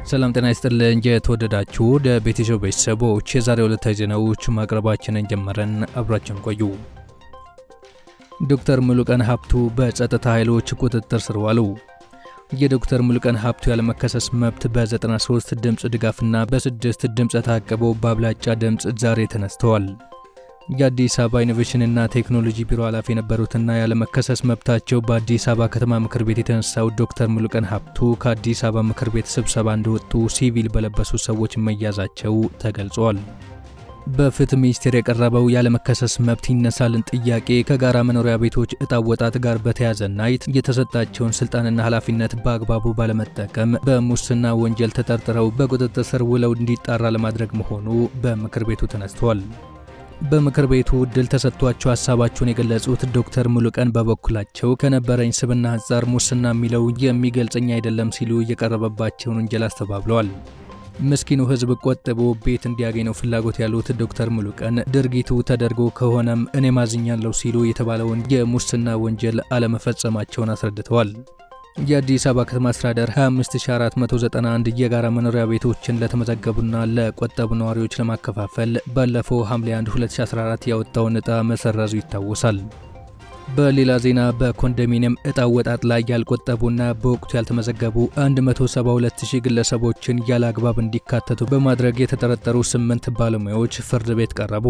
ሰላም ጤና ይስጥልን። የተወደዳችሁ ወደ ቤተሰብ ቤተሰቦች የዛሬ ዕለታዊ ዜናዎች ማቅረባችንን ጀመረን። አብራችን ቆዩ። ዶክተር ሙሉቀን ሀብቱ በጸጥታ ኃይሎች ቁጥጥር ስር ዋሉ። የዶክተር ሙሉቀን ሀብቱ ያለመከሰስ መብት በ93 ድምፅ ድጋፍና በስድስት ድምፅ ታቅበው በአብላጫ ድምፅ ዛሬ ተነስተዋል። የአዲስ አበባ ኢኖቬሽንና ቴክኖሎጂ ቢሮ ኃላፊ የነበሩትና ያለመከሰስ መብታቸው በአዲስ አበባ ከተማ ምክር ቤት የተነሳው ዶክተር ሙሉቀን ሀብቱ ከአዲስ አበባ ምክር ቤት ስብሰባ እንደወጡ ሲቪል በለበሱ ሰዎች መያዛቸው ተገልጿል። በፍትህ ሚኒስቴር የቀረበው ያለመከሰስ መብት ይነሳልን ጥያቄ ከጋራ መኖሪያ ቤቶች እጣ ወጣት ጋር በተያዘና የተሰጣቸውን ስልጣንና ኃላፊነት በአግባቡ ባለመጠቀም በሙስና ወንጀል ተጠርጥረው በቁጥጥር ስር ውለው እንዲጣራ ለማድረግ መሆኑ በምክር ቤቱ ተነስቷል። በምክር ቤቱ እድል ተሰጥቷቸው ሀሳባቸውን የገለጹት ዶክተር ሙሉቀን በበኩላቸው ከነበረኝ ስብና አንጻር ሙስና የሚለው የሚገልጸኝ አይደለም ሲሉ የቀረበባቸውን ወንጀል አስተባብለዋል። ምስኪኑ ሕዝብ ቆጥቦ ቤት እንዲያገኝ ነው ፍላጎት ያሉት ዶክተር ሙሉቀን ድርጊቱ ተደርጎ ከሆነም እኔ ማዝኛለሁ ሲሉ የተባለውን የሙስና ወንጀል አለመፈጸማቸውን አስረድተዋል። የአዲስ አበባ ከተማ አስተዳደር 25491 የጋራ መኖሪያ ቤቶችን ለተመዘገቡና ለቆጠቡ ነዋሪዎች ለማከፋፈል ባለፈው ሐምሌ 1 2014 ያወጣውን ዕጣ መሰረዙ ይታወሳል። በሌላ ዜና በኮንዶሚኒየም ዕጣ ወጣት ላይ ያልቆጠቡና በወቅቱ ያልተመዘገቡ 172000 ግለሰቦችን ያለ አግባብ እንዲካተቱ በማድረግ የተጠረጠሩ ስምንት ባለሙያዎች ፍርድ ቤት ቀረቡ።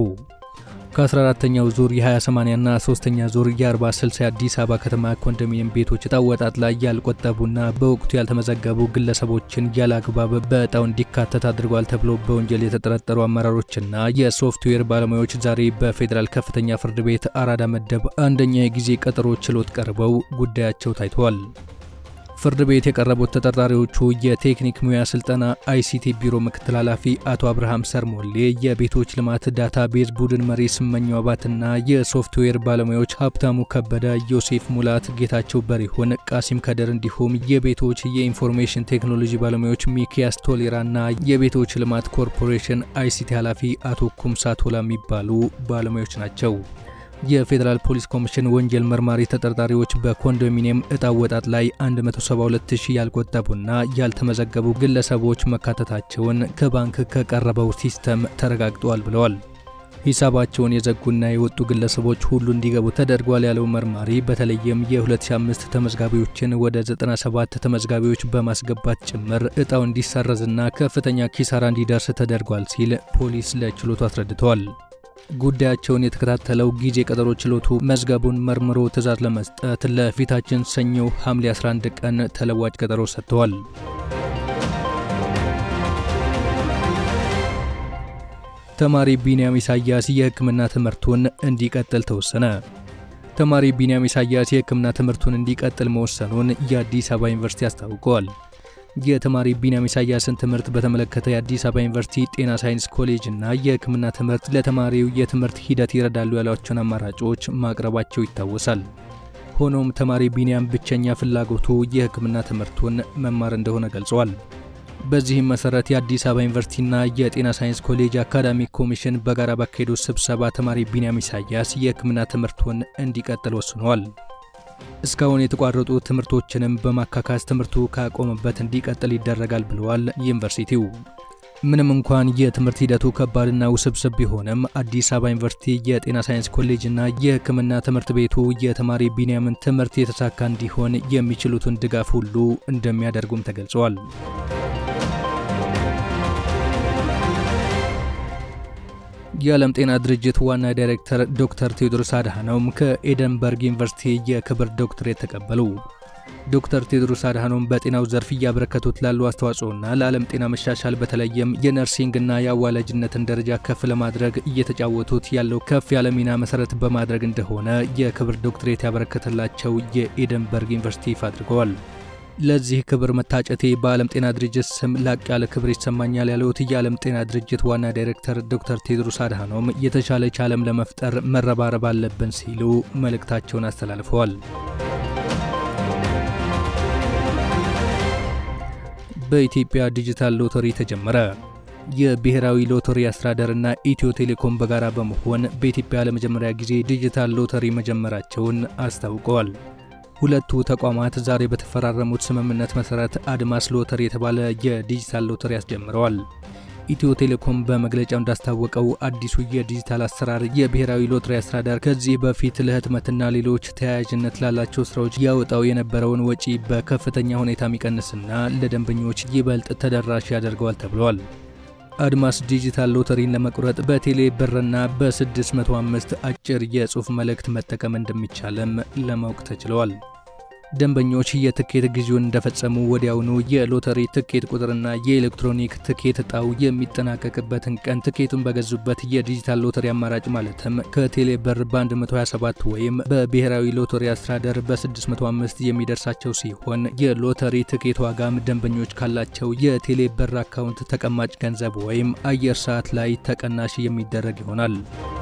ከ14ተኛው ዙር የ20/80 እና 3ኛ ዙር የ40/60 የአዲስ አበባ ከተማ ኮንዶሚኒየም ቤቶች ዕጣ ወጣት ላይ ያልቆጠቡና በወቅቱ ያልተመዘገቡ ግለሰቦችን ያለ አግባብ በዕጣው እንዲካተት አድርጓል ተብሎ በወንጀል የተጠረጠሩ አመራሮችና የሶፍትዌር ባለሙያዎች ዛሬ በፌዴራል ከፍተኛ ፍርድ ቤት አራዳ መደብ አንደኛ የጊዜ ቀጠሮ ችሎት ቀርበው ጉዳያቸው ታይተዋል። ፍርድ ቤት የቀረቡት ተጠርጣሪዎቹ የቴክኒክ ሙያ ስልጠና አይሲቲ ቢሮ ምክትል ኃላፊ አቶ አብርሃም ሰርሞሌ፣ የቤቶች ልማት ዳታ ቤዝ ቡድን መሪ ስመኘው አባትና የሶፍትዌር ባለሙያዎች ሀብታሙ ከበደ፣ ዮሴፍ ሙላት፣ ጌታቸው በሪሁን፣ ቃሲም ከደር እንዲሁም የቤቶች የኢንፎርሜሽን ቴክኖሎጂ ባለሙያዎች ሚኪያስ ቶሌራና የቤቶች ልማት ኮርፖሬሽን አይሲቲ ኃላፊ አቶ ኩምሳ ቶላ የሚባሉ ባለሙያዎች ናቸው። የፌዴራል ፖሊስ ኮሚሽን ወንጀል መርማሪ ተጠርጣሪዎች በኮንዶሚኒየም ዕጣ ወጣት ላይ 172000 ያልቆጠቡና ያልተመዘገቡ ግለሰቦች መካተታቸውን ከባንክ ከቀረበው ሲስተም ተረጋግጧል ብለዋል። ሂሳባቸውን የዘጉና የወጡ ግለሰቦች ሁሉ እንዲገቡ ተደርጓል ያለው መርማሪ በተለይም የ2005 ተመዝጋቢዎችን ወደ 97 ተመዝጋቢዎች በማስገባት ጭምር ዕጣው እንዲሰረዝና ከፍተኛ ኪሳራ እንዲደርስ ተደርጓል ሲል ፖሊስ ለችሎቱ አስረድተዋል። ጉዳያቸውን የተከታተለው ጊዜ ቀጠሮ ችሎቱ መዝገቡን መርምሮ ትዕዛዝ ለመስጠት ለፊታችን ሰኞ ሐምሌ 11 ቀን ተለዋጭ ቀጠሮ ሰጥተዋል። ተማሪ ቢንያም ኢሳያስ የሕክምና ትምህርቱን እንዲቀጥል ተወሰነ። ተማሪ ቢንያም ኢሳያስ የሕክምና ትምህርቱን እንዲቀጥል መወሰኑን የአዲስ አበባ ዩኒቨርሲቲ አስታውቀዋል። የተማሪ ቢንያም ኢሳያስን ትምህርት በተመለከተ የአዲስ አበባ ዩኒቨርሲቲ ጤና ሳይንስ ኮሌጅ እና የሕክምና ትምህርት ለተማሪው የትምህርት ሂደት ይረዳሉ ያሏቸውን አማራጮች ማቅረባቸው ይታወሳል። ሆኖም ተማሪ ቢንያም ብቸኛ ፍላጎቱ የሕክምና ትምህርቱን መማር እንደሆነ ገልጸዋል። በዚህም መሰረት የአዲስ አበባ ዩኒቨርሲቲና የጤና ሳይንስ ኮሌጅ አካዳሚክ ኮሚሽን በጋራ ባካሄዱት ስብሰባ ተማሪ ቢንያም ኢሳያስ የሕክምና ትምህርቱን እንዲቀጥል ወስነዋል። እስካሁን የተቋረጡ ትምህርቶችንም በማካካስ ትምህርቱ ካቆመበት እንዲቀጥል ይደረጋል ብለዋል ዩኒቨርሲቲው። ምንም እንኳን የትምህርት ሂደቱ ከባድና ውስብስብ ቢሆንም አዲስ አበባ ዩኒቨርሲቲ የጤና ሳይንስ ኮሌጅና የሕክምና ትምህርት ቤቱ የተማሪ ቢንያምን ትምህርት የተሳካ እንዲሆን የሚችሉትን ድጋፍ ሁሉ እንደሚያደርጉም ተገልጸዋል። የዓለም ጤና ድርጅት ዋና ዳይሬክተር ዶክተር ቴዎድሮስ አድሃኖም ከኤደንበርግ ዩኒቨርሲቲ የክብር ዶክትሬት ተቀበሉ። ዶክተር ቴዎድሮስ አድሃኖም በጤናው ዘርፍ እያበረከቱት ላሉ አስተዋጽኦና ለዓለም ጤና መሻሻል በተለይም የነርሲንግና የአዋላጅነትን ደረጃ ከፍ ለማድረግ እየተጫወቱት ያለው ከፍ ያለ ሚና መሰረት በማድረግ እንደሆነ የክብር ዶክትሬት ያበረከተላቸው የኤደንበርግ ዩኒቨርሲቲ ይፋ አድርገዋል። ለዚህ ክብር መታጨቴ በዓለም ጤና ድርጅት ስም ላቅ ያለ ክብር ይሰማኛል ያሉት የዓለም ጤና ድርጅት ዋና ዳይሬክተር ዶክተር ቴድሮስ አድሃኖም የተሻለች ዓለም ለመፍጠር መረባረብ አለብን ሲሉ መልእክታቸውን አስተላልፈዋል። በኢትዮጵያ ዲጂታል ሎተሪ ተጀመረ። የብሔራዊ ሎተሪ አስተዳደርና ኢትዮ ቴሌኮም በጋራ በመሆን በኢትዮጵያ ለመጀመሪያ ጊዜ ዲጂታል ሎተሪ መጀመራቸውን አስታውቀዋል። ሁለቱ ተቋማት ዛሬ በተፈራረሙት ስምምነት መሰረት አድማስ ሎተሪ የተባለ የዲጂታል ሎተሪ አስጀምረዋል። ኢትዮ ቴሌኮም በመግለጫው እንዳስታወቀው አዲሱ የዲጂታል አሰራር የብሔራዊ ሎተሪ አስተዳደር ከዚህ በፊት ለህትመትና ሌሎች ተያያዥነት ላላቸው ስራዎች ያወጣው የነበረውን ወጪ በከፍተኛ ሁኔታ የሚቀንስና ለደንበኞች ይበልጥ ተደራሽ ያደርገዋል ተብሏል። አድማስ ዲጂታል ሎተሪን ለመቁረጥ በቴሌ ብርና በ605 አጭር የጽሑፍ መልእክት መጠቀም እንደሚቻልም ለማወቅ ተችለዋል። ደንበኞች የትኬት ግዢውን እንደፈጸሙ ወዲያውኑ የሎተሪ ትኬት ቁጥርና የኤሌክትሮኒክ ትኬት እጣው የሚጠናቀቅበትን ቀን ትኬቱን በገዙበት የዲጂታል ሎተሪ አማራጭ ማለትም ከቴሌ ብር በ127 ወይም በብሔራዊ ሎተሪ አስተዳደር በ605 የሚደርሳቸው ሲሆን የሎተሪ ትኬት ዋጋም ደንበኞች ካላቸው የቴሌ ብር አካውንት ተቀማጭ ገንዘብ ወይም አየር ሰዓት ላይ ተቀናሽ የሚደረግ ይሆናል።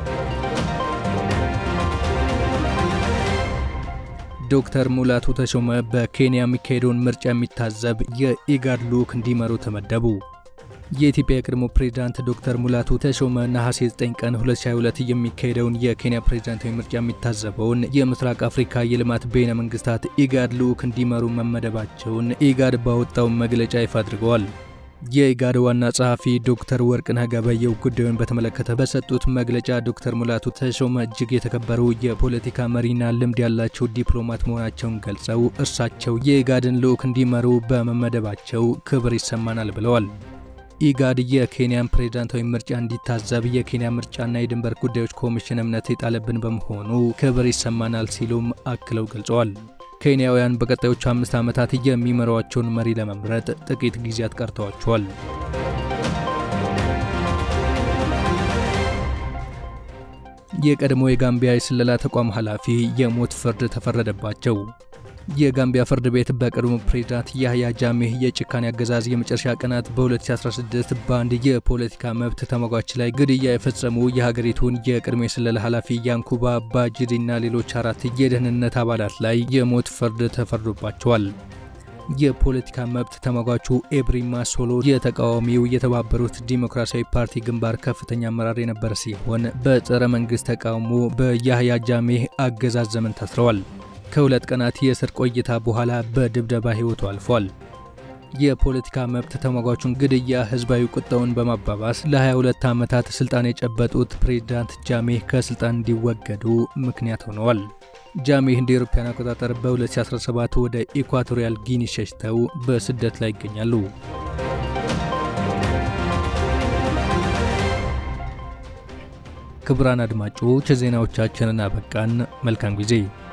ዶክተር ሙላቱ ተሾመ በኬንያ የሚካሄደውን ምርጫ የሚታዘብ የኢጋድ ልዑክ እንዲመሩ ተመደቡ። የኢትዮጵያ የቀድሞ ፕሬዝዳንት ዶክተር ሙላቱ ተሾመ ነሐሴ 9 ቀን 2022 የሚካሄደውን የኬንያ ፕሬዝዳንታዊ ምርጫ የሚታዘበውን የምስራቅ አፍሪካ የልማት በይነ መንግስታት ኢጋድ ልዑክ እንዲመሩ መመደባቸውን ኢጋድ ባወጣው መግለጫ ይፋ አድርገዋል። የኢጋድ ዋና ጸሐፊ ዶክተር ወርቅነህ ገበየሁ ጉዳዩን በተመለከተ በሰጡት መግለጫ ዶክተር ሙላቱ ተሾመ እጅግ የተከበሩ የፖለቲካ መሪና ልምድ ያላቸው ዲፕሎማት መሆናቸውን ገልጸው እርሳቸው የኢጋድን ልዑክ እንዲመሩ በመመደባቸው ክብር ይሰማናል ብለዋል። ኢጋድ የኬንያን ፕሬዝዳንታዊ ምርጫ እንዲታዘብ የኬንያ ምርጫና የድንበር ጉዳዮች ኮሚሽን እምነት የጣለብን በመሆኑ ክብር ይሰማናል ሲሉም አክለው ገልጸዋል። ኬንያውያን በቀጣዮቹ አምስት ዓመታት የሚመሯቸውን መሪ ለመምረጥ ጥቂት ጊዜያት ቀርተዋቸዋል። የቀድሞ የጋምቢያ የስለላ ተቋም ኃላፊ የሞት ፍርድ ተፈረደባቸው። የጋምቢያ ፍርድ ቤት በቀድሞ ፕሬዝዳንት ያህያ ጃሜህ የጭካኔ አገዛዝ የመጨረሻ ቀናት በ2016 በአንድ የፖለቲካ መብት ተሟጋች ላይ ግድያ የፈጸሙ የሀገሪቱን የቀድሞ የስለላ ኃላፊ ያንኩባ ባጅዲና ሌሎች አራት የደህንነት አባላት ላይ የሞት ፍርድ ተፈርዶባቸዋል። የፖለቲካ መብት ተሟጋቹ ኤብሪማ ሶሎ የተቃዋሚው የተባበሩት ዲሞክራሲያዊ ፓርቲ ግንባር ከፍተኛ አመራር የነበረ ሲሆን በጸረ መንግስት ተቃውሞ በያህያ ጃሜህ አገዛዝ ዘመን ታስረዋል። ከሁለት ቀናት የእስር ቆይታ በኋላ በድብደባ ሕይወቱ አልፏል። የፖለቲካ መብት ተሟጋቹን ግድያ ህዝባዊ ቁጣውን በማባባስ ለ22 ዓመታት ስልጣን የጨበጡት ፕሬዝዳንት ጃሜህ ከስልጣን እንዲወገዱ ምክንያት ሆነዋል። ጃሜህ እንደ አውሮፓውያን አቆጣጠር በ2017 ወደ ኢኳቶሪያል ጊኒ ሸሽተው በስደት ላይ ይገኛሉ። ክቡራን አድማጮች ዜናዎቻችንን አበቃን። መልካም ጊዜ